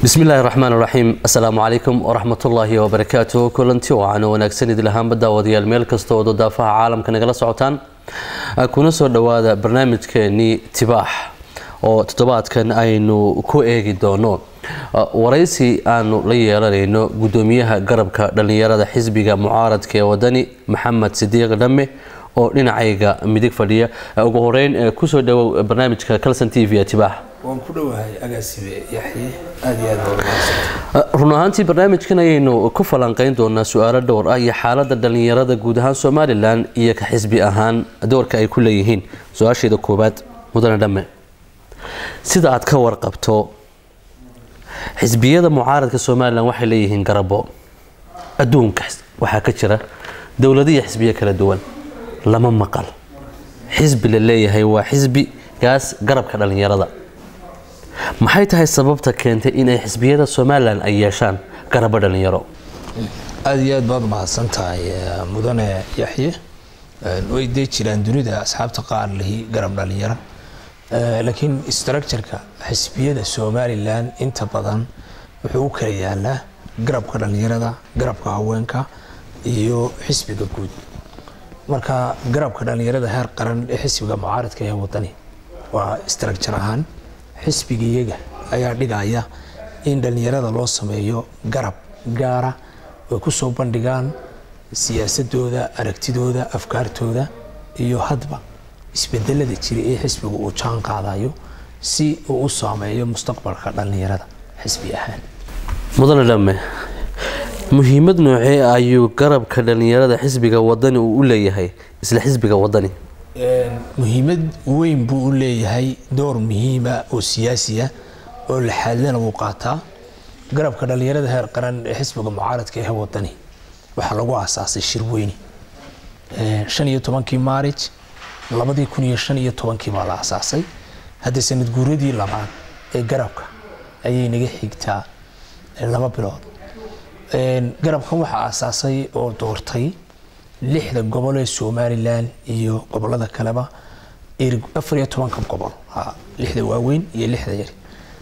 bismi illaahi raxmaan raxiim assalaamu calaykum waraxmatullaahi wabarakaatu kulanti wacan wanaagsan idil ahaanba daawadayaal meel kasta oo dodaafaha caalamka nagala socotaan kuna soo dhowaada barnaamijkeenii tibaax oo toddobaadkan aynu ku eegi doono waraysi aanu la yeelanayno gudoomiyaha garabka dhallinyarada xisbiga mucaaradka ee wadani maxamed sidiiq dhamme oo dhinacayga midig fadhiya ugu horeyn kusoo dhawow barnaamijka calson t v tibaax waan ku dhowahay agaasibe yaxye aad iyo aad waa run ahaantii barnaamijkan ayaynu ku falanqeyn doonaa su-aalo dhowr ah iyo xaalada dhallinyarada guud ahaan somalilan iyo ka xisbi ahaan doorka ay ku leeyihiin su-aasheeda koowaad mudane dhamme sida aad ka warqabto xisbiyada mucaaradka somalilan waxay leeyihiin garabo adduunka waxaa ka jira dowladiyo xisbiyo kala duwan lama maqal xisbi la leeyahay waa xisbigaas garabka dhallinyarada maxay tahay sababta keentay inay xisbiyada somalilan ay yeeshaan garabo dhallinyaro aad iyo aad baad mahadsan tahay mudane yaxye way dee jiraan dunida asxaabta qaar lihi garab dhalinyaro laakiin structureka xisbiyada somalilan inta badan wuxuu u kala yaalaa garabka dhallinyarada garabka haweenka iyo xisbiga guud marka garabka dhallinyarada heer qaran ee xisbiga mucaaradka ee wadani waa structure ahaan xisbiga iyaga ayaa dhigaya in dhallinyarada loo sameeyo garab gaara ay ku soo bandhigaan siyaasadooda aragtidooda afkaartooda iyo hadba isbedelada jira ee xisbiga uu jaan qaadayo si uu u saameeyo mustaqbalka dhallinyarada xisbi ahaan mudane dhamme muhiimad noocee ayuu garabka dhallinyarada xisbiga wadani uu u leeyahay isla xisbiga wadani muhiimad weyn buu u leeyahay door muhiima oo siyaasiya oo laxaadlana wuu qaataa garabka dhallinyarada heer qaran ee xisbiga mucaaradka ee wadani waxaa lagu aasaasay shirweyne shan iyo tobankii maarij labadii kun iyo shan iyo tobankii baa la aasaasay hadda sanad guuradii labaad ee garabka ayay naga xigtaa laba bilood garabkan waxaa aasaasay oo doortay lixda gobol ee somalilan iyo gobolada kaleba afar iyo tobanka gobol lixda waaweyn iyo lixda yar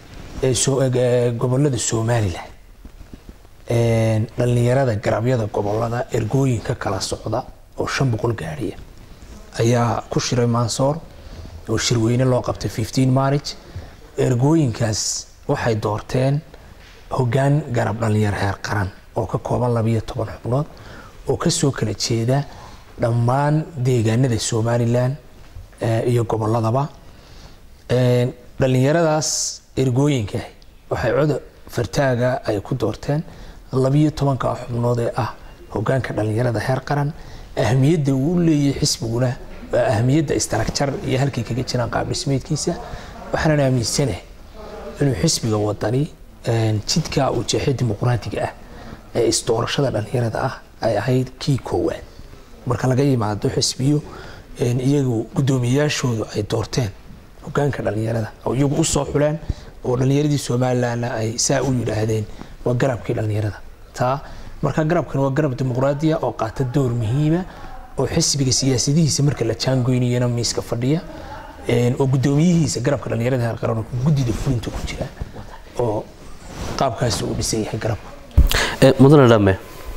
ee gobolada somalilan dhallinyarada garabyada gobolada ergooyinka kala socda oo shan boqol gaadhiya ayaa ku shiray mansoor oo shirweyne loo qabtay fifteen marriage ergooyinkaas waxay doorteen hoggaan garab dhallinyaro heer qaran oo ka kooban labiyo toban xubnood oo kasoo kala jeeda dhammaan deegaanada somalilan iyo goboladaba dhallinyaradaas ergooyinka waxay coda fartaaga ay ku doorteen labiyo tobanka xubnood ee ah hogaanka dhallinyarada heer qaran ahmiyadda uu leeyahay xisbiguna waa ahmiyadda istarakjar iyo halkay kaga jiraan qaab dhismeedkiisa waxaanan aaminsanahay inuu xisbiga wadani jidka uu jeexay dimuqraadiga ah ee isdoorashada dhallinyarada ah ay ahayd kii koowaad marka laga yimaado xisbiyo iyagu guddoomiyayaashoodu ay doorteen hogaanka dhallinyarada oo iyagu usoo xuleen oo dhallinyaradii somalilanna ay saa u yidhaahdeen waa garabkii dhallinyarada taa marka garabkan waa garab dimuqraadiya oo qaata door muhiima oo xisbiga siyaasadihiisa marka la jaangoynayana miiska fadhiya oo guddoomiyihiisa garabka dhallinyarada heer qaran guddida fulinta ku jira oo qaabkaasi uu dhisan yahay garabka mudane dhamme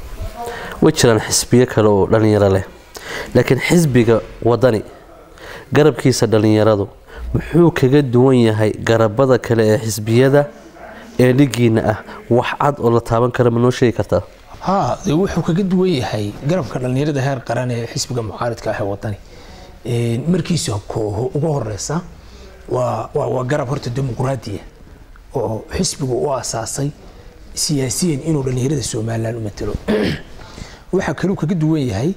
way jiraan xisbiyo kale oo dhallinyaro leh laakiin xisbiga wadani garabkiisa dhallinyaradu muxuu kaga duwan yahay garabada kale ee xisbiyada ee dhigiina ah wax cad oo la taaban kara ma noo sheegi kartaa ha dee wuxuu kaga duwan yahay garabka dhallinyarada heer qaran ee xisbiga mucaaridka ah ee wadani markiisa kooho ugu horeysa waa waa garab horta dimuqraadiya oo xisbigu u asaasay siyaasiyan inuu dhallinyarada somalilan u matalo waxaa kaluu kaga duwan yahay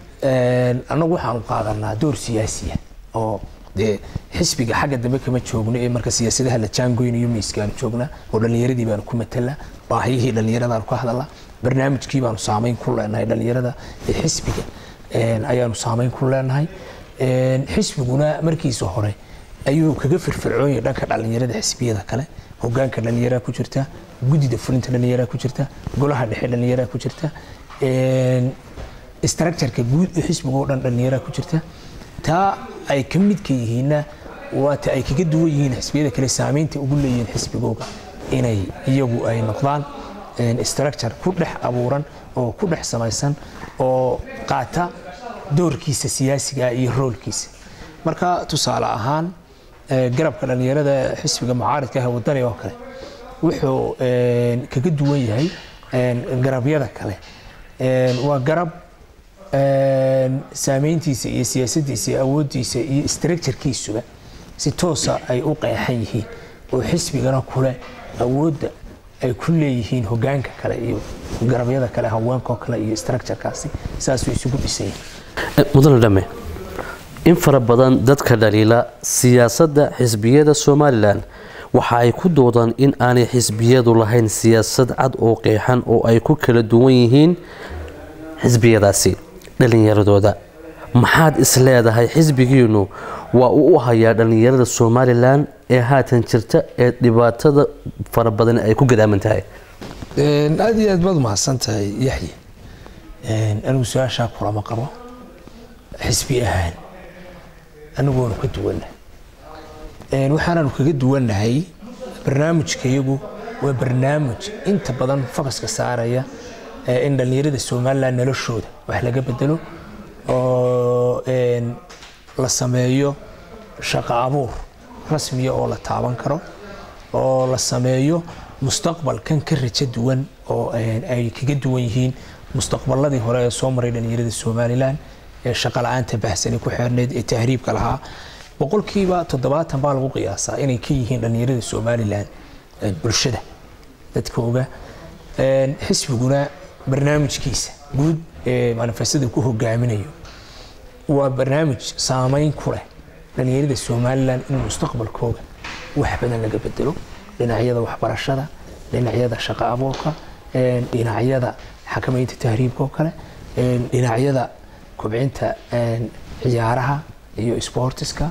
annagu waxaanu qaadanaa door siyaasiya oo dee xisbiga xagga dambe kama joogno ee marka siyaasadaha la jaangoynayo miiskaanu joognaa oo dhallinyaradii baanu ku matala baahiyihii dhallinyaradaanu ka hadalnaa barnaamijkii baanu saameyn ku leenahay dhallinyarada ee xisbiga ayaanu saameyn ku leenahay xisbiguna markiisa hore ayuu kaga firfircoonyay dhanka dhallinyarada xisbiyada kale hogaanka dhallinyaraa ku jirta guddida fulinta dhallinyaraa ku jirta golaha dhexe dhallinyaraa ku jirta structureka guud ee xisbiga oo dhan dhallinyaraa ku jirta taa ay ka midka yihiinna waata ay kaga duwan yihiin xisbiyada kale saameynta ugu leeyihiin xisbigooga inay iyagu ay noqdaan structure ku dhex abuuran oo ku dhex samaysan oo qaata doorkiisa siyaasiga iyo roolkiisa marka tusaale ahaan garabka dhallinyarada xisbiga mucaaridka ah wadani oo kale wuxuu kaga duwan yahay garabyada kale waa garab saameyntiisa iyo siyaasadiisa iyo awooddiisa iyo structurekiisuba si toosa ay u qeexan yihiin oo xisbigana kule awoodda ay ku leeyihiin hogaanka kale iyo garabyada kale haweenkoo kale iyo structurekaasi saasuu isugu dhisan yahay mudane dhamme in fara badan dadka dhaliila siyaasadda xisbiyada somalilan waxa ay ku doodaan in aanay xisbiyadu lahayn siyaasad cad oo qeexan oo ay ku kala duwan yihiin xisbiyadaasi dhallinyaradooda maxaad is leedahay xisbigiinu waa uu u hayaa dhallinyarada somalilan ee haatan jirta ee dhibaatada fara badan ay ku gadaaman tahay aada iyo aad baad umahadsan tahay yaxye anigu su-aashaa kulama qabo xisbi ahaan anigu waanu ka duwannahay waxaanaanu kaga duwannahay barnaamijkayagu waa barnaamij inta badan fokaska saaraya in dhallinyarada somalilan noloshooda wax laga bedelo oo la sameeyo shaqo abuur rasmiya oo la taaban karo oo la sameeyo mustaqbal kan ka rajo duwan oo ay kaga duwan yihiin mustaqbaladii hore ee soo maray dhallinyarada somalilan ee shaqa la-aanta bahsani ku xeerneyd ee tahriibka lahaa boqolkiiba toddobaatan baa lagu qiyaasaa inay ka yihiin dhallinyarada somalilan bulshada dadkooga xisbiguna barnaamijkiisa guud ee manifestada ku hogaaminayo waa barnaamij saameyn ku leh dhallinyarada somalilan in mustaqbalkooga wax badan laga bedelo dhinacyada waxbarashada dhinacyada shaqo abuurka dhinacyada xakamaynta tahriibka oo kale dhinacyada kobcinta ciyaaraha iyo sportiska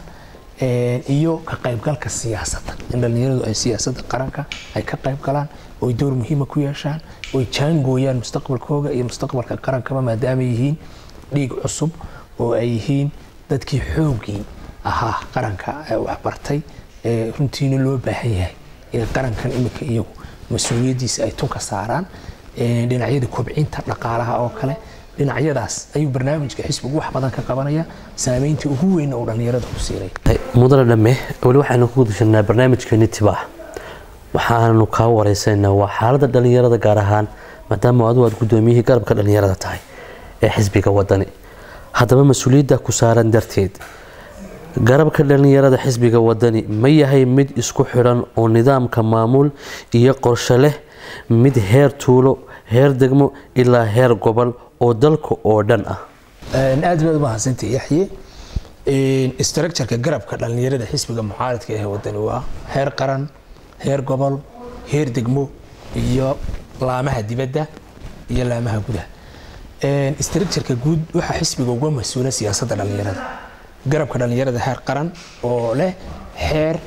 iyo ka qaybgalka siyaasadda in dhallinyaradu ay siyaasadda qaranka ay ka qayb galaan oy door muhiima ku yeeshaan oy jaangooyaan mustaqbalkooga iyo mustaqbalka qarankaba maadaama yihiin dhiig cusub oo ay yihiin dadkii xoogii ahaa qaranka waxbartay ee runtiina loo baahan yahay in qarankan imika iyagu mas-uuliyaddiisa ay tunka saaraan dhinacyada kobcinta dhaqaalaha oo kale dhinacyadaas ayuu barnaamijka xisbigu wax badan ka qabanaya saameyntii ugu weynna uu dhallinyarada ku siinay mudane dhamme weli waxaynu ku gudashanaa barnaamijkeeni tibaax waxaanu kaa wareysanaa waa xaaladda dhallinyarada gaar ahaan maadaama adu aad guddoomiyihii garabka dhallinyarada tahay ee xisbiga wadani haddaba mas-uuliyadda ku saaran darteed garabka dhallinyarada xisbiga wadani ma yahay mid isku xidhan oo nidaamka maamul iyo qorshe leh mid heer tuulo heer degmo ilaa heer gobol oo dalka oo dhan ah aad baad umahadsantay yaxye structureka garabka dhallinyarada xisbiga mucaaradka ee wadani waa heer qaran heer gobol heer degmo iyo laamaha dibadda iyo laamaha gudaha structureka guud waxaa xisbiga uga mas-uula siyaasadda dhallinyarada garabka dhallinyarada heer qaran oo leh xeer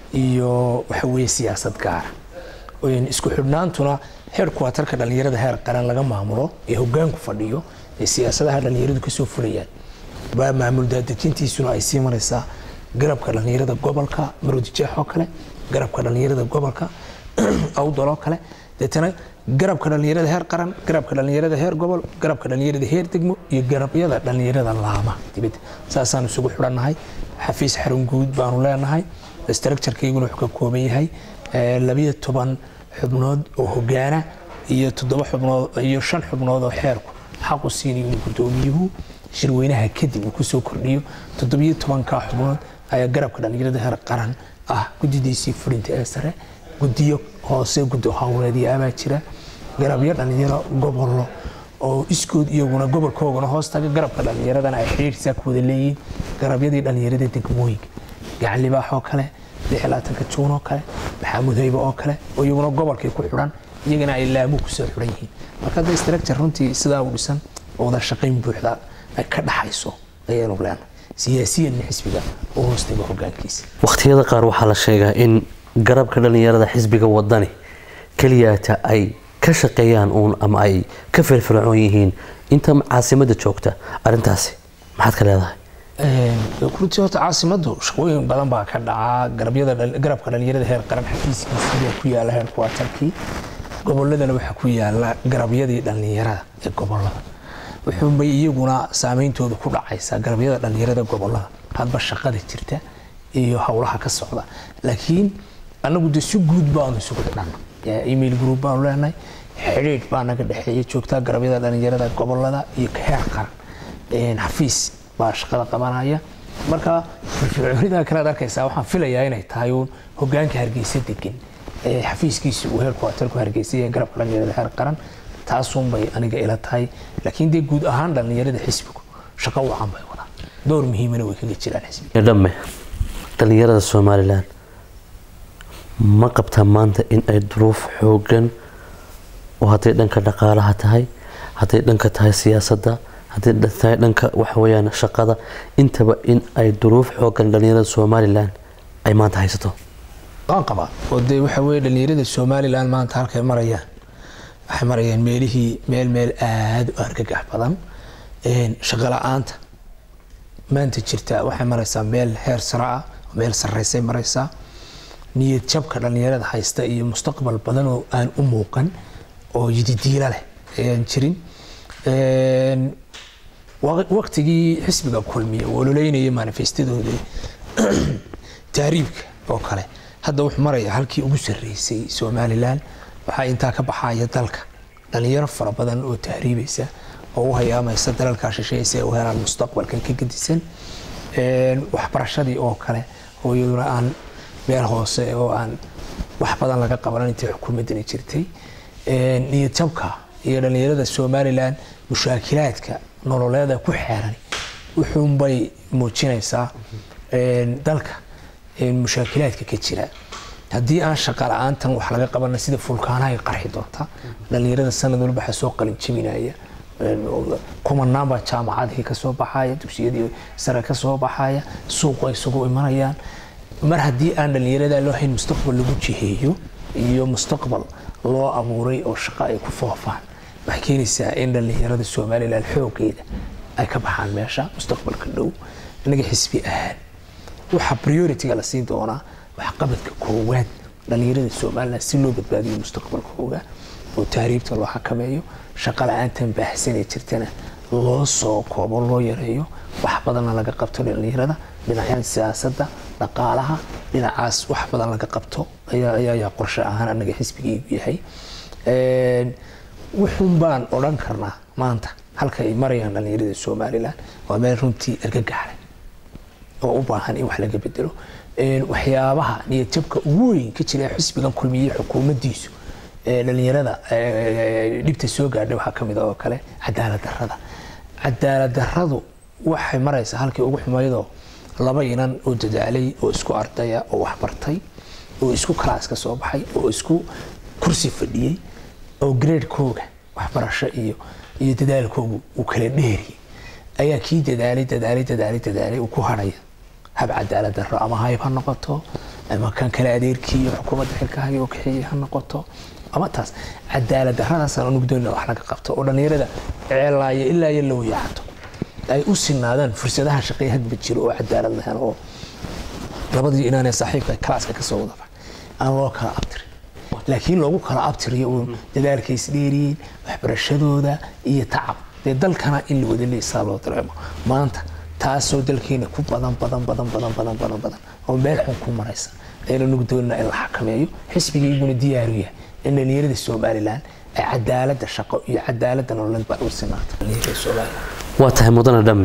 iyo waxa weeye siyaasad gaara isku xidhnaantuna heer kuwaatarka dhallinyarada heer qaran laga maamulo ee hogaanku fadhiyo ee siyaasadaha dhallinyaradu kasoo fulayaan baa maamul daadejintiisuna ay sii maraysaa garabka dhallinyarada gobolka maroodijeex oo kale garabka dhallinyarada gobolka awdaloo kale deetana garabka dhallinyarada heer qaran garabka dhallinyarada heer gobol garabka dhallinyarada heer degmo iyo garabyada dhallinyarada laama dibadda saasaan isugu xidhannahay xafiis xarun guud baanu leenahay structurekeyguna wuxuu ka kooban yahay labiyo toban xubnood oo hogaana iyo toddoba xubnood iyo shan xubnood oo xeerku xaqu siinayo inuu guddoomiyuhu shirweynaha kadib uu kusoo kordhiyo toddobiyo tobanka xubnood ayaa garabka dhallinyarada heer qaran ah guddidiisii fulinta ee sare guddiyo hoose guddi howleedyo abaa jira garabyo dhallinyaro gobollo oo iskood iyaguna gobolkoogana hoos taga garabka dhallinyaradana ay xiriirsaa ku wada leeyihiin garabyadii dhallinyarada degmooyinka gacan libaax oo kale lixlaatanka juun oo kale maxaamud haybe oo kale oo iyaguna gobolkay ku xidhan iyagana ay laamu kusoo xidhan yihiin marka hadda structure runtii sidaa u dhisan oo wada shaqayn buuxda ay ka dhaxayso ayaanu leenahay siyaasiyanna xisbiga u hoostaga hogaankiisa wakhtiyada qaar waxaa la sheegaa in garabka dhallinyarada xisbiga wadani keliyaata ay ka shaqeeyaan uun ama ay ka firfircoon yihiin inta caasimadda joogta arrintaasi maxaad ka leedahay runtii horta caasimadu shaqooyin badan baa ka dhacaa garabyada garabka dhalinyarada heer qaran xafiiskiisa ku yaala heer kuwaatarkii goboladana waxaa ku yaala garabyadii dhalinyarada ee gobolada wuxuunbay iyaguna saameyntooda ku dhacaysaa garabyada dhalinyarada gobolada hadba shaqada jirta iyo howlaha ka socda laakiin anagu de si guud baanu isugu xidhana email group baanu leenahay xidhiidh baa naga dhexeeya joogtaa garabyada dhalinyarada gobolada iyo heer qaran xafiis baa shaqada qabanaya marka firfircoonida kalead arkaysaa waxaan filayaa inay tahay uun hogaanka hargeysa degan xafiiskiisa uu heerku atalku hargeysay garabka dhalinyarada heer qaran taasuunbay aniga ila tahay laakiin dee guud ahaan dhalinyarada xisbigu shaqo wacan bay wadaan door muhiimana way kaga jiraan xisbiga dhamme dhalinyarada somalilan ma qabtaa maanta in ay duruuf xoogan oo hadday dhanka dhaqaalaha tahay hadday dhanka tahay siyaasadda hadday tahay dhanka waxaweyaan shaqada intaba in ay duruuf xoogan dhalinyarada somalilan ay maanta haysato waan qabaa oo dee waxa weye dhalinyarada somalilan maanta halkay marayaan waxay marayaan meelihii meel meel aada u argagax badan shaqo la-aanta maanta jirta waxay maraysaa meel heer sare ah meel sarreysay maraysaa niyad jabka dhalinyarada haysta iyo mustaqbal badan oo aan u muuqan oo yididiila leh ayaan jirin waqtigii xisbiga kulmiya ololeynaya manifestadooda tahriibka oo kale hadda wuxuu maraya halkii ugu sarreysay somalilan waxaa intaa ka baxaya dalka dhalinyaro fara badan oo tahriibaysa oo u hayaamaysa dalalkaa shisheeysa ee u helaan mustaqbalkan ka gedisan waxbarashadii oo kale oo iyaduna aan meel hoose oo aan wax badan laga qabanan intii xukuumaddani jirtay niyad jabka iyo dhalinyarada somalilan mushaakilaadka nololeeda ku xeeran wuxuunbay muujinaysaa dalka mushaakilaadka ka jira haddii aan shaqa la-aantan wax laga qabana sida fulkaanahay qarxi doonta dhalinyarada sanad walba waxaa soo qalin jebinaya kumanaan baa jaamacadihii kasoo baxaya dugsiyadii sare kasoo baxaya suuqu ay isugu imanayaan mar haddii aan dhalinyarada loo hayn mustaqbal lagu jiheeyo iyo mustaqbal loo abuuray oo shaqo ay ku foofaan waxay keenaysaa in dhalinyarada somalilan xoogeeda ay ka baxaan meesha mustaqbalka dhow inaga xisbi ahaan waxaa priority-ga la siin doonaa waxqabadka koowaad dhalinyarada somalilan si loo badbaadiyo mustaqbalkooga oo tahriibta loo xakameeyo shaqo la-aantan baahsanee jirtana loo soo koobo loo yareeyo wax badanna laga qabto dhalinyarada dhinacyada siyaasadda dhaqaalaha dhinacaas wax badan laga qabto ayaa qorshe ahaan anaga xisbigaygu yahay wuxuun baan odhan karnaa maanta halka ay marayaan dhalinyarada somalilan waa meel runtii argagaxleh oo u baahan in wax laga bedelo waxyaabaha niyadjabka ugu weyn ka jira xisbigan kulmiyey xukuumaddiisu dhalinyarada dhibta soo gaadhay waxaa kamid oo kale cadaalad darada cadaalad daradu waxay maraysaa halkii ugu xumaydoo laba inan oo dadaalay oo isku ardaya oo waxbartay oo isku kalaas ka soo baxay oo isku kursi fadhiyey oo gradekooga waxbarasho iyo iyo dadaalkoogu uu kala dheeriyay ayaa kii dadaalay dadaalay dadaalay dadaalay uu ku hadhaya hab cadaalad daro ama hayb ha noqoto ama kan kale adeerkii iyo xukuumadda xilka haya oo kaxeeyey ha noqoto ama taas cadaalad daradaasaan unugdoonna wax laga qabto oo dhalinyarada ceelaaya ilaa iyo la wayaacato ay u sinaadaan fursadaha shaqey hadba jiro oo cadaalad lahan oo labadii inaanee saaxiibka kalaaska kasoo wadafa aan loo kala abtirin laakiin loogu kala abtiriyo uun dadaalka isdheeriyeen waxbarashadooda iyo tacab dee dalkana in la wada leesaa loo dareemo maanta taasoo dalkeena ku badan badan badan badan badan badan badan oo meel xun ku maraysa ayna nugdoonna in la xakameeyo xisbigayguna diyaaru yahay in dhalinyarada somalilan ay cadaalada shaqo iyo cadaalada nololeed baa u sinaata dhalinyarada somalilan waa tahay mudane dhamme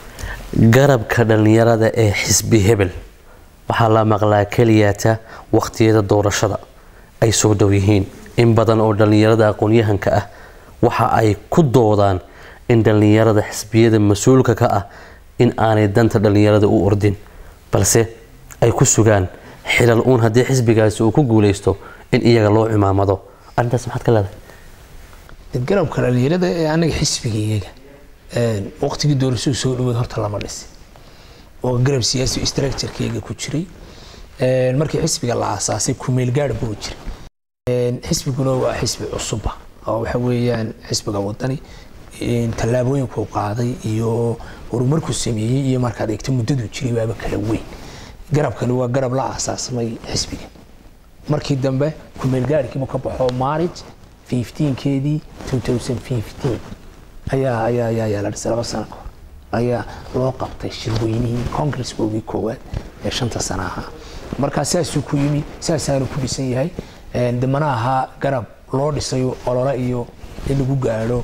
garabka dhalinyarada ee xisbi hebel waxaa la maqlaa keliyaata waqtiyada doorashada ay soo dhow yihiin in badan oo dhalinyarada aqoon-yahanka ah waxa ay ku doodaan in dhalinyarada xisbiyada mas-uulka ka ah in aanay danta dhalinyarada u ordin balse ay ku sugaan xilal uun haddii xisbigaasi uu ku guuleysto in iyaga loo cimaamado arrintaas maxaad ka leedahay garabka dhalinyarada ee anaga xisbigayaga waqtigii doorashadu soo dhaweed horta lama dhisi oo garab siyaasi structurekeyga ku jiray markii xisbiga la aasaasay kumeel gaadh buu jiray xisbiguna waa xisbi cusuba oo waxa weeyaan xisbiga wadani tallaabooyinkuu qaaday iyo horumarkuu sameeyey iyo markaad eegto muddaduu jiray baaba kala weyn garabkani waa garab la aasaasmay xisbiga markii dambe kumeelgaarkiibu ka baxo marriage 15keedii 2015 ayaa ayaa ayaa ayaa la dhisay laba sano kahor ayaa loo qabtay shirweynihii congresskoogii koowaad ee shanta sana ahaa markaa saasuu ku yimi saasaanu ku dhisan yahay damana ahaa garab loo dhisayo olole iyo in lagu gaadho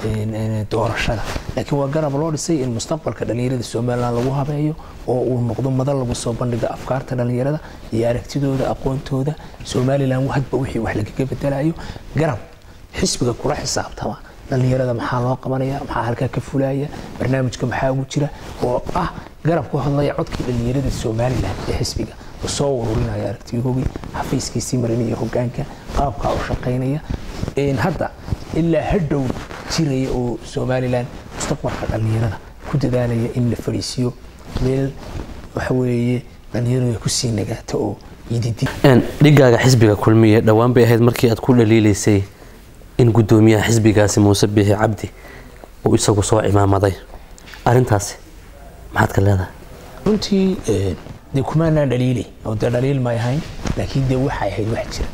doorashada laakiin waa garab loo dhisay in mustaqbalka dhallinyarada somalilan lagu habeeyo oo uu noqdo madal lagu soo bandhiga afkaarta dhallinyarada iyo aragtidooda aqoontooda somalilan hadba wixii wax lagaga bedelayo garab xisbiga kula xisaabtama dhallinyarada maxaa loo qabanaya maxaa halkaa ka fulaya barnaamijka maxaa ugu jira oo ah garab ku hadlaya codkii dhallinyarada somalilan ee xisbiga oo soo ururinaya aragtiyahoogii xafiiskiisii marinaya hogaanka qaabkaa u shaqaynaya hadda ilaa hadhow jiraya oo somalilan mustaqbalka dhallinyarada ku dadaalaya in la fadhiisiyo meel waxa weeye dhallinyaradu ay kusii nagaato oo yididi dhigaaga xisbiga kulmiye dhowaan bay ahayd markii aad ku dhaliilaysay in gudoomiyaha xisbigaasi muuse biixi cabdi uu isagu soo cimaamaday arintaasi maxaad ka leedahay runtii dee kumaanaan dhaliilay oo dee dhaliil may ahayn laakiin dee waxay ahayd wax jira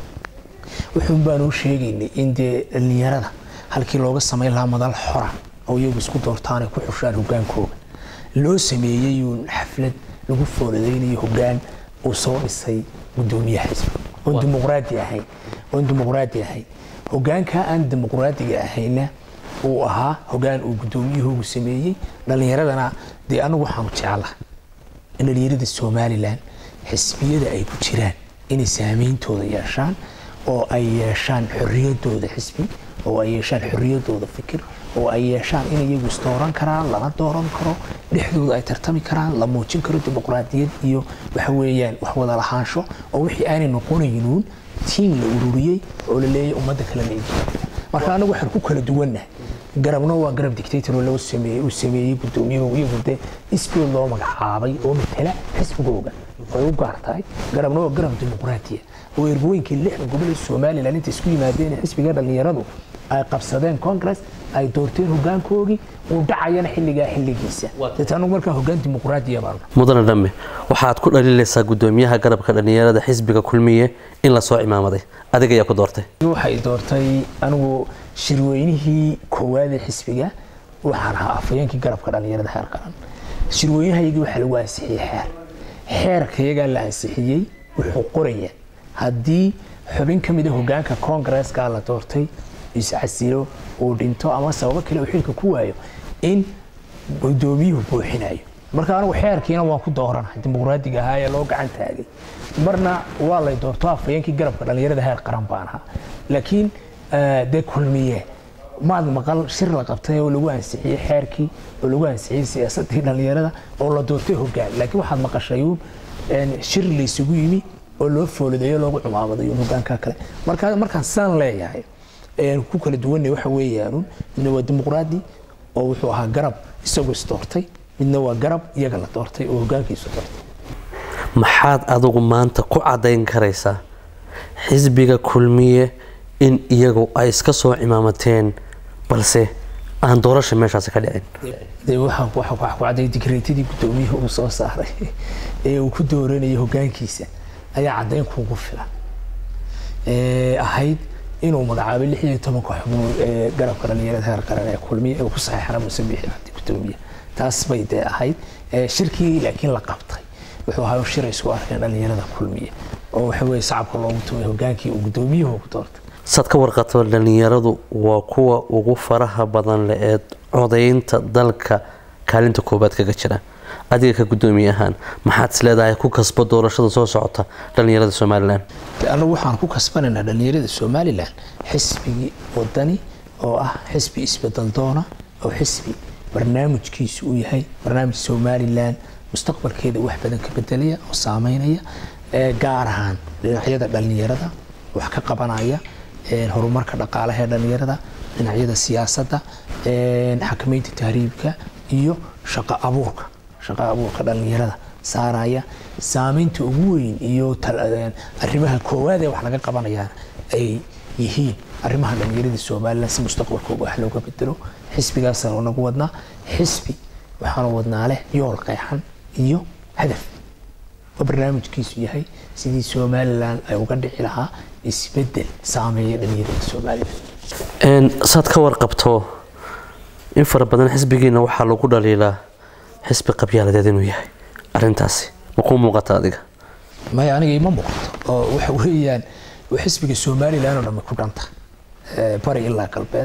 wuxuun baanu sheegaynay in dee dhallinyarada halkii looga samayn lahaa madal xora oo iyagu isku doortaan ay ku xushaan hogaankooga loo sameeyeyuun xaflad lagu fooladaynayo hogaan uu soo dhisay gudoomiyaha xisbiga oon dimuqraadi ahayn oon dimuqraadi ahayn hogaankaa aan dimuqraadiga ahayna uu ahaa hogaan uu gudoomiyahoogu sameeyey dhallinyaradana dee anagu waxaanu jeclaha in dhallinyarada somalilan xisbiyada ay ku jiraan inay saameyntooda yeeshaan oo ay yeeshaan xoriyadooda xisbi oo ay yeeshaan xoriyadooda fikir oo ay yeeshaan in iyagu isdooran karaan lana dooran karo dhexdooda ay tartami karaan la muujin karo dimuqraadiyad iyo waxa weeyaan wax wada lahaansho oo wixii aanay noqonaynuun tiim la ururiyey oo la leeyahay ummadda kale la ijiyo marka anagu waxaan ku kala duwannahay garabna waa garab dictator oo loo sameeyey uu sameeyey gudoomiyuhu iyagu dee isgood loo magacaabay oo matala xisbigooga way u gaar tahay garabna waa garab dimuqraatiya oo ergooyinkii lixda gobol ee somalilan inta isku yimaadeen xisbiga dhallinyaradu ay qabsadeen congress ay doorteen hogaankoogii uu dhacayana xilligaa xilligiisa deet anagu markaa hogaan dimuqraadiya baan mudane dhamme waxaad ku dhaliilaysaa gudoomiyaha garabka dhallinyarada xisbiga kulmiye in lasoo cimaamaday adiga ayaa ku doortay waxay doortay anigu shirweynihii koowaad ee xisbiga waxaan ahaa afhayeenkii garabka dhallinyarada heer qaran shirweynahayagii waxaa lagu ansixiyey xeer xeerkayagaa la ansixiyey wuxuu qoraya haddii xubin ka mid a hogaanka koongareeska la doortay iscasilo uu dhinto ama sababo kale uu xilka ku waayo in gudoomiyuhu buuxinayo marka anigu xeerkiina waan ku dooranahay dimuqraadiga ahaa ee loo gacan taagay marna waa lay doorto afhayeenkii garabka dhallinyarada heer qaran baan ahaa laakiin dee kulmiye maad maqal shir la qabtay oo lagu ansixiyey xeerkii oo lagu ansixiyey siyaasadii dhallinyarada oo la doortay hogaan laakiin waxaad maqashayuun shir laysugu yimi oo loo fooladeeyo loogu cumaamadayo hogaanka kale marka markaan saan leeyahay ku kala duwanay waxa weeyaanun midna waa dimuqraadi oo wuxuu ahaa garab isagoo isdoortay midna waa garab iyaga la doortay oo hogaankiisu doortay maxaad adigu maanta ku caddayn karaysaa xisbiga kulmiye in iyagu ay iska soo cimaamateen balse aan doorasha meeshaasi ka dhicin dee waxaan waxa ku cadday digreetadii gudoomiyuhu uu soo saaray ee uu ku dooranayay hogaankiisa ayaa caddayn kuugu filan ahayd inuu magacaabay lix iyo tobanka xubnood ee garabka dhallinyarada heer qaran ee kulmiya ee ku saxeexana muuse biixi cabdi gudoomiye taas bay dee ahayd shirkii laakiin la qabtay wuxuu ahaa shir ay isku arkeen dhallinyarada kulmiya oo waxa weeye sacabka loogu tumay hogaankii uu gudoomiyuhu ku doortay saad ka warqato dhallinyaradu waa kuwa ugu faraha badan le ee codaynta dalka kaalinta koobaad kaga jira adiga ka gudoomiye ahaan maxaad is leedahay ku kasbo doorashada soo socota dhallinyarada somalilan anagu waxaan ku kasbanaynaa dhallinyarada somalilan xisbigii wadani oo ah xisbi isbedel doona oo xisbi barnaamijkiisu uu yahay barnaamij somalilan mustaqbalkeeda wax badan ka bedelaya oo saameynaya gaar ahaan dhinacyada dhallinyarada wax ka qabanaya horumarka dhaqaalaha ee dhallinyarada dhinacyada siyaasadda xakamaynta tahriibka iyo shaqo abuurka shaqo abuurka dhallinyarada saaraya saameynta ugu weyn iyo arrimaha koowaad ee wax laga qabanayaan ay yihiin arrimaha dhallinyarada somalilan si mustaqbalkooga wax looga bedelo xisbigaasaan nagu wadnaa xisbi waxaanu wadnaa leh yool qeexan iyo hadaf oo barnaamijkiisu yahay sidii somalilan ay uga dhici lahaa isbedel saameeya dhallinyarada somalilan saad ka warqabto in fara badan xisbigiina waxaa lagu dhaliilaa xisbi qabyaaladeed inuu yahay arintaasi ma kuu muuqata adiga maya aniga ima muuqato oo waxa weeyaan xisbiga somalilan oo dhammi ku dhanta bari ilaa galbeed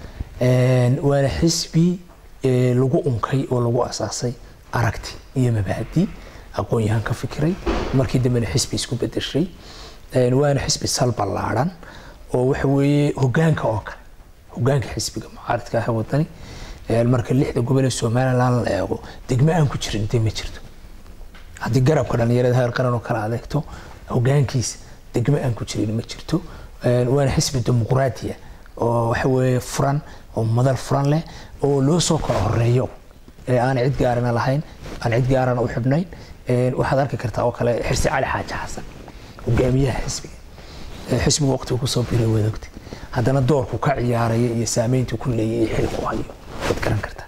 waana xisbi lagu unkay oo lagu asaasay aragti iyo mabaadi aqoon-yahaan ka fikiray markii dambena xisbi isku bedeshay waana xisbi sal ballaadhan oo waxa weeye hogaanka oo kale hogaanka xisbiga mucaaradka ah wadani marka lixda gobol ee somalilan la eego degmo aan ku jirin dee ma jirto haddii garabka dhallinyarada heer qaran oo kale adeegto hogaankiisa degmo aan ku jirin ma jirto waana xisbi dimuqraadiya oo waxa weeye furan oo madal furan leh oo loo soo kala horeeyo ee aan cid gaarana lahayn aan cid gaarana u xidhnayn waxaad arki kartaa oo kale xirsi cali xaaji xasan hogaamiyaha xisbiga xisbigu waqtigu kusoo biray wadogta haddana doorku ka ciyaaraya iyo saameyntu ku leeyahay iyo xilku hayo waad garan kartaa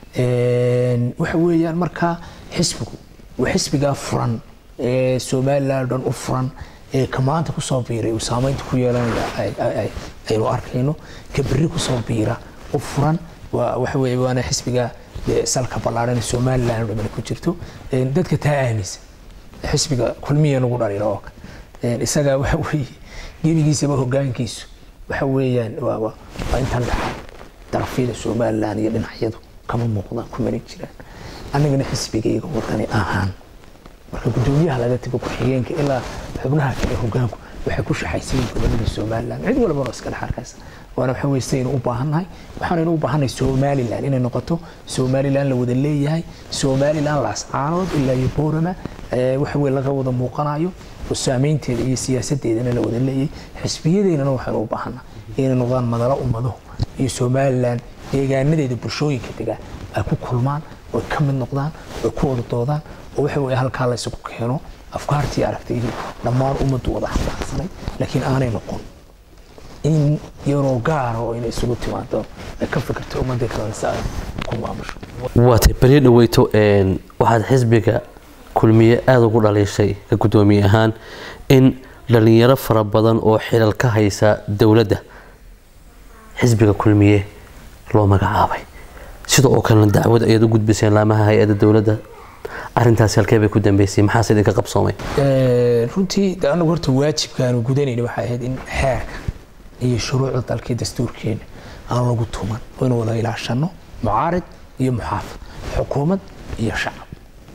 waxa weeyaan markaa xisbigu waa xisbigaa furan ee somaliland dhan u furan ee ka maanta kusoo biiray uu saameynta ku yeelanaya aynu arkayno ka berri kusoo biira u furan waxa weeye waana xisbiga salka ballaadhan ee somaliland dhamani ku jirto dadka taa aaminsan xisbiga kulmiya nagu dhalila oo kale isagaa waxa weeye gebigiisaba hogaankiisu waxa weeyaan waa intan dhaxa darafyada somaliland iyo dhinacyadu kama muuqdaan kumana jiraan annagana xisbigayga wadani ahaan marka gudoomiyaha laga tago ku-xigeenka ilaa xubnaha kale hogaanku waxay ku shaxaysayiin gobolada somaliland cid walbana iska dhex arkaysa waana waxa weye sidaynu u baahannahay waxaanaynu u baahannahay somaliland inay noqoto somaliland la wada leeyahay somaliland laascaanood ilaa iyo boorama waxa weye laga wada muuqanayo oo saameynteeda iyo siyaasadeedana la wada leeyahay xisbiyadeennana waxaynu u baahannahay inay noqdaan madalo ummado iyo somaliland deegaanadeeda bulshooyinka degaa ay ku kulmaan oy ka mid noqdaan oy ku wada doodaan oo waxa weye halkaa la isugu keeno afkaartii aragtidii dhammaan ummaddu wada xambaarsanay laakiin aanay noqon in yaroo gaara oo inay isugu timaado ay ka fikirto ummadda kalena si ay ku maamusho waatay beri dhaweyto waxaad xisbiga kulmiye aada ugu dhaliishay ka guddoomiye ahaan in dhalinyaro fara badan oo xilal ka haysa dowladda xisbiga kulmiye loo magacaabay sida oo kalena dacwad ayaad u gudbiseen laamaha hay-adda dowladda arintaasi halkee bay ku dambeysay maxaase idinka qabsoomay runtii de anagu horta waajibkaanu gudanayna waxay ahayd in xeerka iyo shuruucda dalkii dastuurkeena aan lagu tuman oo inu wada ilaashano mucaarid iyo muxaafid xukuumad iyo shacab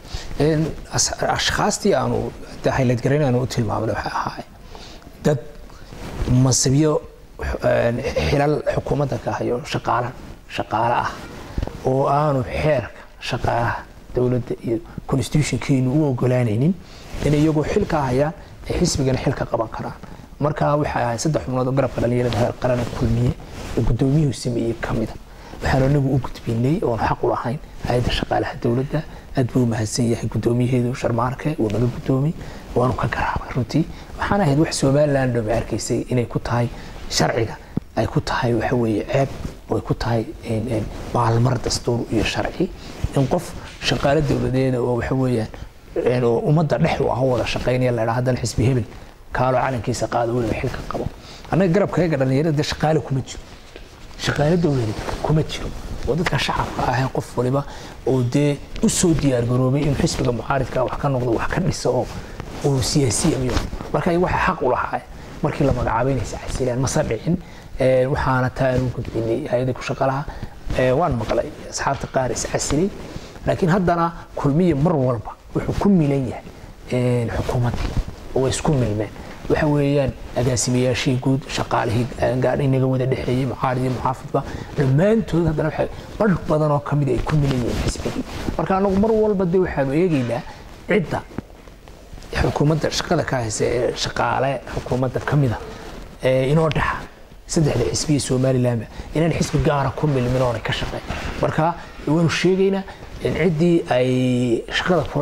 ashkhaastii aanu hayladgarayn aanu u tilmaamna waxay ahaay dad masibyo xilal xukuumadda ka hayo shaqaala shaqaale ah oo aanu xeerka shaqaalaha dowladda iyo constitutionkeenu u ogolaanaynin inay iyagoo xil ka hayaan ay xisbigana xil ka qaban karaan marka waxay ahayd saddex xubnood oo garabka dhalinyarada heer qarana kulmiye oo guddoomiyuhu sameeyey ka mida waxaanu anagu u gudbinay oon xaq u lahayn hay-adda shaqaalaha dowladda aad buu u mahadsan yahay guddoomiyaheedu sharmaarke uu naga guddoomiyey waanu ka garaabay runtii waxaan ahayd wax somaliland dhome arkaysay inay ku tahay sharciga ay ku tahay waxa weeye ceeb oo ay ku tahay maalmar dastuur iyo sharci in qof shaqaale dowladeeda oo waxa weeyaan oo ummadda dhex u ah wada shaqaynaya la dhaha haddana xisbi hebel kaaloo calankiisa qaado weliba xilka qabo annaga garabkayaga dhallinyarada dee shaqaale kuma jiro shaqaale dowladeed kuma jiro oo dadka shacabka ah qof waliba oo dee u soo diyaargaroobay inuu xisbiga mucaaridka wax ka noqdo wax ka dhiso oo uu siyaasiya miyo marka waxa xaq u lahaa markii la magacaabay inay iscasilaan mase dhicin waxaana taa aan u gudbinay hay-adda ku shaqalaha waan maqlay asxaabta qaar iscasilay laakiin haddana kulmiya mar walba wuxuu ku milan yahay xukuumaddii oo isku milmeen waxa weeyaan agaasimayaashii guud shaqaalihii gaadha inaga wada dhexeeyey mucaarid iyo muxaafidba dhammaantood haddana waxay badh badan oo kamid ay ku milan yihiin xisbigii marka anagu mar walba de waxaanu eegaynaa cidda xukuumadda shaqada ka haysa ee shaqaale xukuumadda ka mida inoo dhaxa saddexda xisbiya somalilandba inaan xisbi gaara ku milmin oonay ka shaqeyn marka waanu sheegaynaa ciddii ay shaqada kulana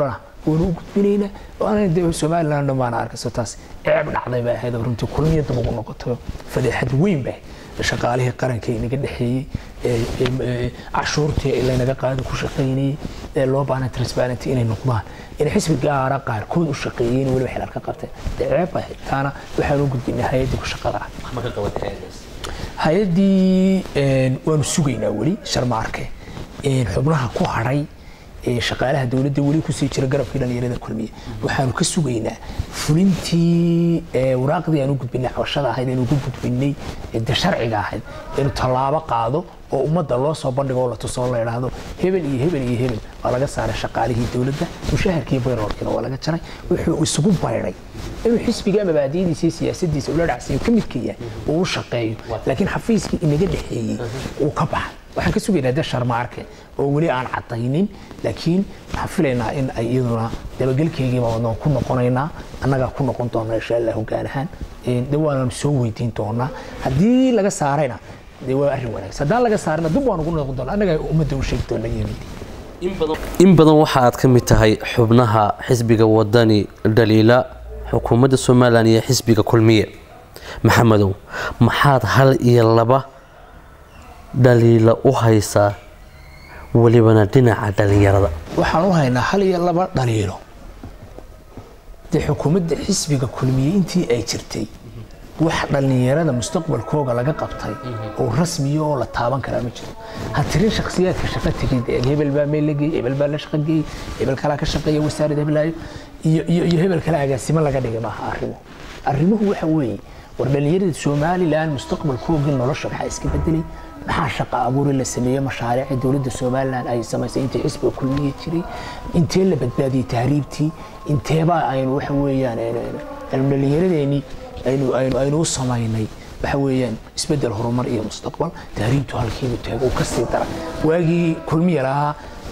waanu u gudbinaynaa oo aanan dee somaliland dhan baana arkayso taas ceeb dhacday bay ahayd oo runtii kulmiya dib ugu noqoto fadeexad weyn bay ahayd shaqaalihii qaranka inaga dhexeeyey cashuurtii laynaga qaado ku shaqaynayey ee loo baahnay transparenty inay noqdaan in xisbi gaara qaarkood u shaqeeyeen weliba xilaal ka qabteen dee ceeb bay ahayd taana waxaan u gudbinay hay-addii ku shaqada ah hay-addii waanu sugaynaa weli sharmaarke xubnaha ku hadhay shaqaalaha dowladda weli kusii jira garabkii dhalinyarada kulmiye waxaanu ka sugaynaa fulintii waraaqdii aan u gudbinay cabashada ahayd aynu ugu gudbinay de sharciga ahayd inuu tallaabo qaado oo ummadda loo soo bandhigo oo la tusoo la idhaahdo hebel iyo hebel iyo hebel waa laga saaray shaqaalihii dowladda mushaharkii bayroolkiina waa laga jaray wuxuu isugu bayray inuu xisbiga mabaadi'diisa iyo siyaasadiisa ula dhacsiyo ka midka yahay uu u shaqeeyo laakiin xafiiskii inaga dhexeeyey uu ka baxay waxaan ka sugaynaa de sharmaarke oo weli aan cadaynin laakiin waxaan filaynaa in ay iyaduna dabagelkeygiiba wadnoon ku noqonaynaa annagaa ku noqon doona insha allah hogaan ahaan de waananu soo weydiin doonaa haddii laga saarayna de waa arrin wanaagsan haddaan laga saarina dib waan ugu noqon doona annagaa ummadda u sheegi doona yimid in badan waxa aad ka mid tahay xubnaha xisbiga wadani dhaliila xukuumadda somalilan iyo xisbiga kulmiye maxamedow maxaad hal iyo laba dhaliila u haysaa welibana dhinaca dhalinyarada waxaan u haynaa hal iyo laba dhaliilo dee xukuumadda xisbiga kulmiye intii ay jirtay wax dhallinyarada mustaqbalkooga laga qabtay oo rasmiya oo la taaban karaa ma jiro ha tirin shakhsiyaadka shaqo tegid hebel baa meel la geeyey hebel baa la shaqo geeyey hebel kalaa ka shaqeeya wasaarad heblaayo iyo iyo hebel kale agaasimo laga dhigay maaha arrimuhu arrimuhu waxa weeye war dhallinyarada somalilan mustaqbalkoogii nolosha maxaa iska bedelay maxaa shaqa abuuri la sameeyey mashaariica dowladda somalilan ay samaysay intii xisbiga kulmiye jiray intee la badbaadiyey tahriibtii inteebaa aynu waxa weeyaan aynu dhallinyaradeenii aynu aynu aynu u samaynay waxa weeyaan isbedel horumar iyo mustaqbal tahriibtu halkiibu taago uu ka sii dara waagii kulmiya lahaa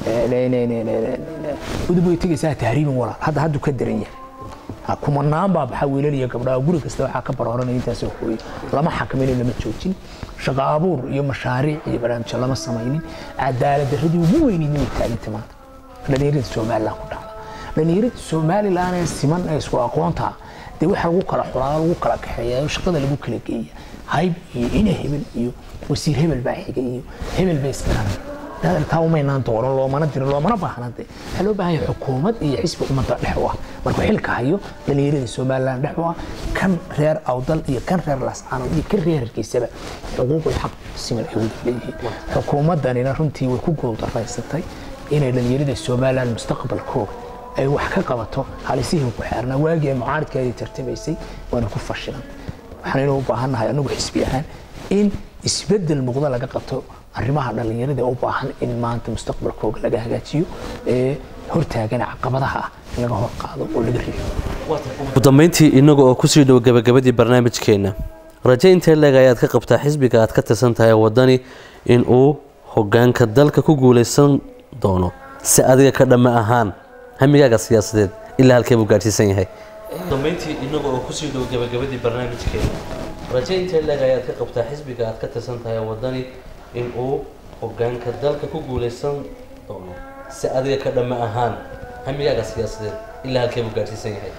udub way tegaysaa tahriibin walaal hadda hadduu ka daran yahay kumanaan baa baxaa wiilal iyo gabdhaha guri kasta waxaa ka barooranaya intaasoo hooyo lama xakamaynin lama joojin shaqo abuur iyo mashaariic iyo barnaamijyo lama samaynin cadaalad darradii ugu weyneyd inay taaganta maanta dhallinyarada somalilan ku dhacda dhallinyarada somalilan ee siman ee isku aqoonta dee waxa lagu kala xulaa lagu kala kaxeeya shaqada lagu kala geeya hayb iyo ina hebel iyo wasiir hebel baa xiga iyo hebel baa iskaranay taa umaynaan dooran loomana dirin loomana baahna de waxaa loo baahan yahay xukuumad iyo xisbi ummadda dhex u ah markuu xilka hayo dhallinyarada somalilan dhex u ah kan reer awdal iyo kan reer lascaanood iyo kan reer hargeysaba xuquuqul xaq siman ay wada leeyihiin xukuumaddanina runtii way ku guuldaraysatay inay dhallinyarada somalilan mustaqbalkooga ay wax ka qabato halisihii ku xeernaa waagii ay mucaaridkeedii tartamaysay waana ku fashilan waxaanaynu u baahannahay anagu xisbi ahaan in isbedel muuqda laga qabto arrimaha dhallinyarada u baahan in maanta mustaqbalkooga laga hagaajiyo ee hortaagana caqabadaha ah in laga hor qaado oo laga riixo ugu dambeyntii inaga oo kusii dhow gabagabadii barnaamijkeenna raje intee leeg ayaad ka qabtaa xisbiga aad ka tirsan tahay wadani in uu hogaanka dalka ku guulaysan doono si adiga ka dhamme ahaan hamigaaga siyaasadeed ilaa halkee buu gaadhsiisan yahay dambeyntii inaga oo kusii dhow gabagabadii barnaamijkeena raje intee leeg ayaad ka qabtaa xisbiga aad ka tirsan tahay wadani in uu hogaanka dalka ku guulaysan doono si adiga ka dhamme ahaan hamigaaga siyaasadeed ilaa halkee buu gaadhsiisan yahay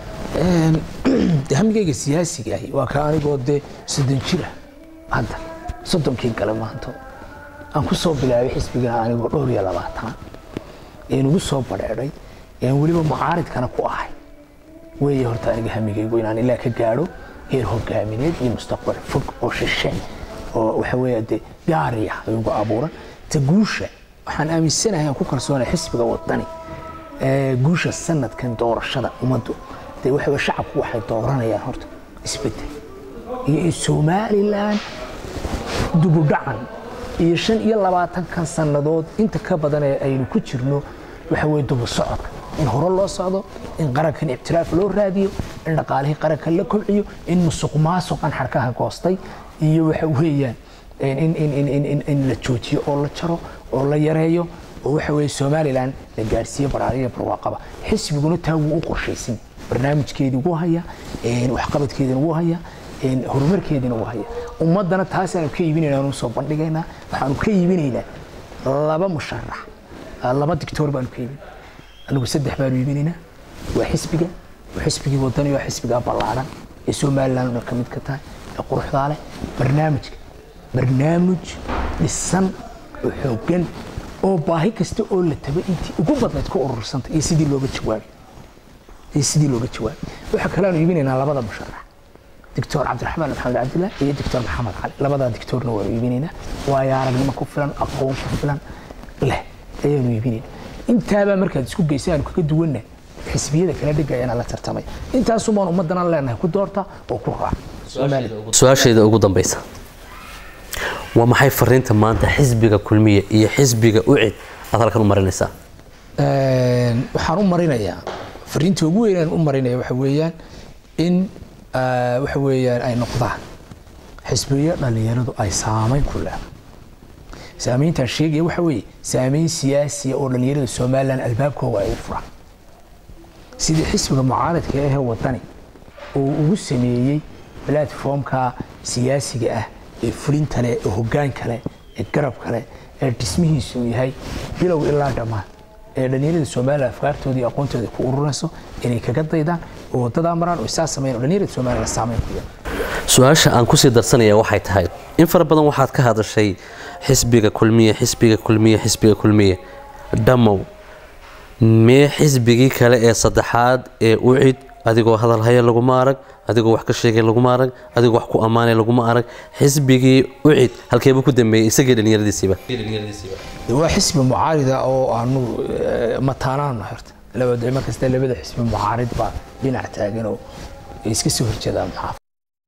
hamigayga siyaasiga ahi waa ka anigoo dee soddon jira hadda soddonkii gale maanto aan ku soo bilaabay xisbiga anigoo dhowr iyo labaatan een ugu soo badheedhay een weliba mucaaridkana ku ahay weeye horta aniga hamigaygu inaan ilaa ka gaadho heer hogaamineed iyo mustaqbal fog oo shishe oo waxa weeye dee gaari ah ayugu abuuran ta guusha waxaan aaminsanahay aan ku kalsoonay xisbiga wadani guusha sanadkan doorashada ummaddu dee waxa weye shacabku waxay dooranayaan horta isbedel iyo in somalilan dubudhacan iyo shan iyo labaatankan sannadood inta ka badan ee aynu ku jirno waxa weye dubu socodka in hore loo socdo in qarankan ibtiraaf loo raadiyo in dhaqaalihii qaranka la kobciyo in musuq maasuqan xarkaha goostay iyo waxa weeyaan in la joojiyo oo la jaro oo la yareeyo oo waxa weeye somalilan la gaadhsiiyo baraariya barwaaqaba xisbiguna taa wuu u qorshaysan barnaamijkeedii wuu haya waxqabadkeedina wuu haya horumarkeediina wuu haya ummaddana taasaanu ka iibinayna aanu soo bandhigaynaa waxaanu ka iibinaynaa laba musharax laba dictoor baanu ka iibin anigu saddex baanu iibinaynaa waa xisbiga waa xisbigii wadani waa xisbiga ballaaran ee somaliland ka mid ka tahay ee quruxdaa leh barnaamijka barnaamij dhisan oo xooggan oo baahi kasta oo la tago intii ugu badnayd ku urursanta iyo sidii looga jawaabay iyo sidii looga jawaabay waxaa kaleanu iibinaynaa labada musharax doctor cabdiraxmaan maxamed cabdillah iyo doctor maxamed cali labadaa doctorna waanu iibinaynaa waayo aragnimo ku filan aqoon ku filan leh ayaanu iibinaynaa intaabaa markaad isku geysa aanu kaga duwanna xisbiyada kala dhigayana la tartamay intaasumaan ummadana leenahay ku doorta oo ku raaca su-aasheeda ugu dambeysa waa maxay fariinta maanta xisbiga kulmiye iyo xisbiga ucid aad halkan u marinaysaa waxaan u marinayaa fariinta ugu weynaan u marinaya waxa weeyaan in waxa weeyaan ay noqdaan xisbiyo dhallinyaradu ay saamayn ku leedahay saamayntaan sheegaya waxa weeye saamayn siyaasiya oo dhallinyarada somaliland albaabkooga ay u furaan sidii xisbiga mucaaradka ahee wadani uu ugu sameeyey platformka siyaasiga ah ee fulinta leh ee hoggaanka leh ee garabka leh ee dhismihiisu yahay bilow ilaa dhammaan ee dhallinyarada somaliland afkaartooda iyo aqoontooda ku ururinayso inay kaga daydaan oo wadadaa maraan oo isaa sameeyaan oo dhallinyarada somaliland saamayn ku yeelan su-aasha aan kusii darsanaya waxay tahay in fara badan waxaad ka hadashay xisbiga kulmiye xisbiga kulmiye xisbiga kulmiye dhammow mee xisbigii kale ee saddexaad ee ucid adigoo hadalhaya laguma arag adigoo wax ka sheegay laguma arag adigoo wax ku ammaanay laguma arag xisbigii ucid halkeebuu ku dambeeyey isagii dhallinyaradiisiiba waa xisbi mucaarida oo aanu mataanaana horta labada markasta labada xisbi mucaarid baa dhinac taagan oo iska soo horjeedaan maxaafad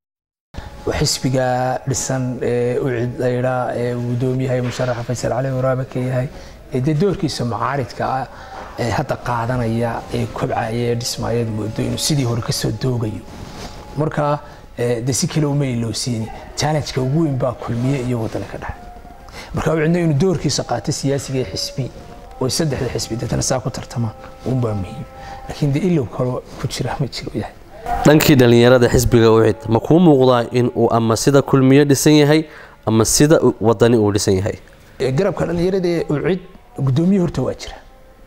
waa xisbiga dhisan ee ucid laydhaa ee gudoomiyahay musharaxa faysal cali waraabe ka yahay ee dee doorkiisa mucaaridka ah ee hadda qaadanaya ee kobcaya ee dhismaayad moodo inuu sidii hore kasoo doogayo marka de si kale uma ilowsiini challengeka ugu weyn baa kulmiye iyo wadani ka dhexe marka ucidno inuu doorkiisa qaato siyaasiga ee xisbi oo saddexda xisbi dadna saa ku tartamaan unbaa muhiim laakiin de ilow kaloo ku jira ma jiro yahay dhankii dhallinyarada xisbiga ucid ma kuu muuqdaa in uu ama sida kulmiye dhisan yahay ama sida wadani uu dhisan yahay garabka dhallinyarada ee ucid gudoomiye horta waa jira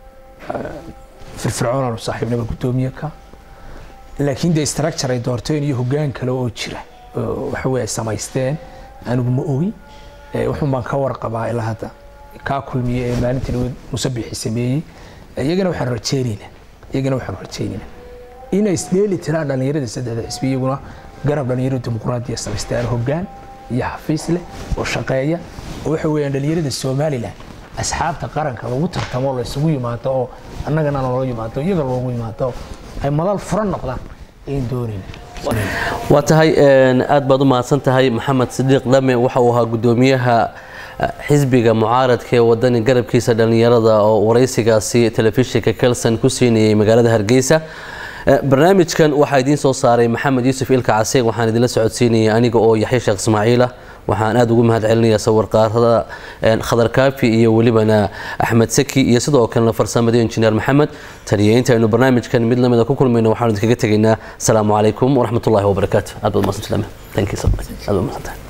firfircoonaanu saaxiibnaba gudoomiye ka laakiin dee structure ay doorteen iyo hoggaan kale oo jira waxa weye ay samaysteen anigu ma ogi wuxuun baan ka warqabaa ilaa hadda kaa kulmiye ee maalintii dhaweed musabixi sameeyey iyagana waxaan rajeynaynaa iyagana waxaan rajeynaynaa inay isdheeli tiraan dhallinyarada saddexda xisbi iyaguna garab dhallinyarada dimuqraadiya samaystaan hoggaan iyo xafiis leh oo shaqeeya oo waxa weeyaan dhallinyarada somaliland asxaabta qaranka lagu tartamo la isugu yimaado oo annagana loola yimaado iyaga loogu yimaado ay madal furan noqdaan ayn doonayna waa tahay aad baad u mahadsan tahay maxamed sidiiq dhame waxa uu ahaa gudoomiyaha xisbiga mucaaradka ee wadani garabkiisa dhallinyarada oo waraysigaasi telefishinka kelson ku siinayay magaalada hargeysa barnaamijkan waxaa idiin soo saaray maxamed yuusuf ilka caseeg waxaan idinla socodsiinayay aniga oo yaxya sheekh ismaaciil ah waxaan aada ugu mahad celinayaa sawirqaarada khadar kaafi iyo welibana axmed saki iyo sidoo kalena farsamada injineer maxamed taniyo intaynu barnaamijkan mid lamida ku kulmayno waxaanu idinkaga tegaynaa asalaamu calaykum waraxmatullahi wabarakaatu aad baad mahadsantahay thank you so much aad baad mahadsantahay